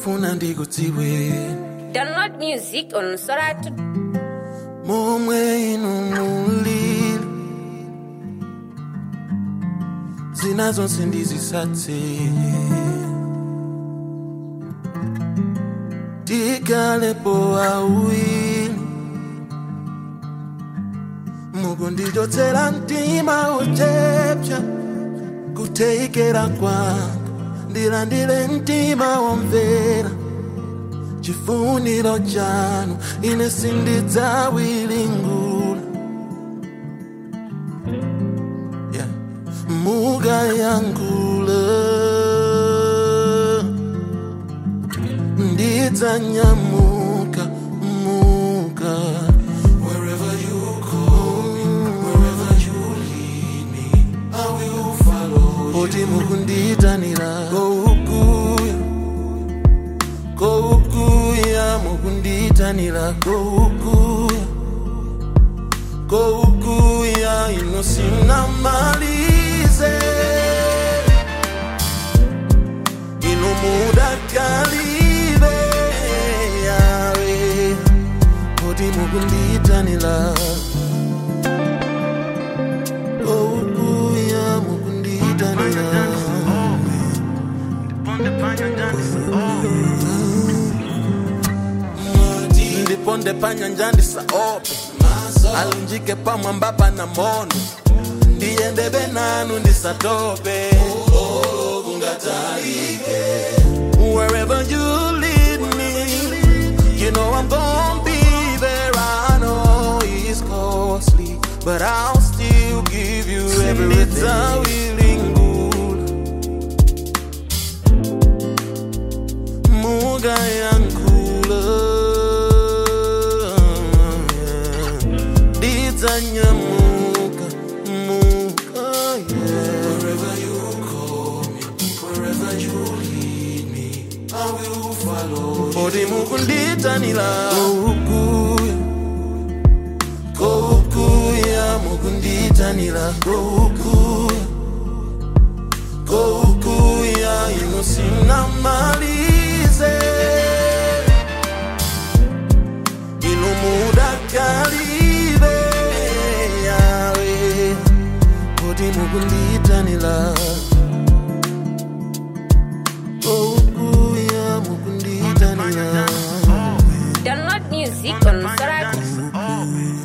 ndingofuna ndikudziwe Download music on Soratu. momwe inu mulili zina zonse ndizisatse tikalepo awiri mukundichotsera mtima uchepsa kutheikera kwanga ndilandire mtima womvera chifuniro chanu ine sindidzawiringula yeah. mukayangula ndidzanyamuka muka wherever you call me wherever you lead me i will follow poti mukunditanira koukuya koukuya mukunditanira koukuya koukuya inosina malize ino mudakalive yawe kuti mukunditanira koukuya mukunditanira ndiponde panyanja ndisaope alunjike pamwamba pana mono ndiyendebe nanu ndisatope wherever you lead me you know i'm gonna be there i know it's costly but i'll still give you everything muga yankula didzanyamuka muka wherever you call me wherever you lead me i will follow odi mukunditanira koukuya koukuya mukunditanira koukuya koukuya inosina malize ino mudakalive yawe kuti mukunditanira koukuya mukunditanira Download music on Soratu.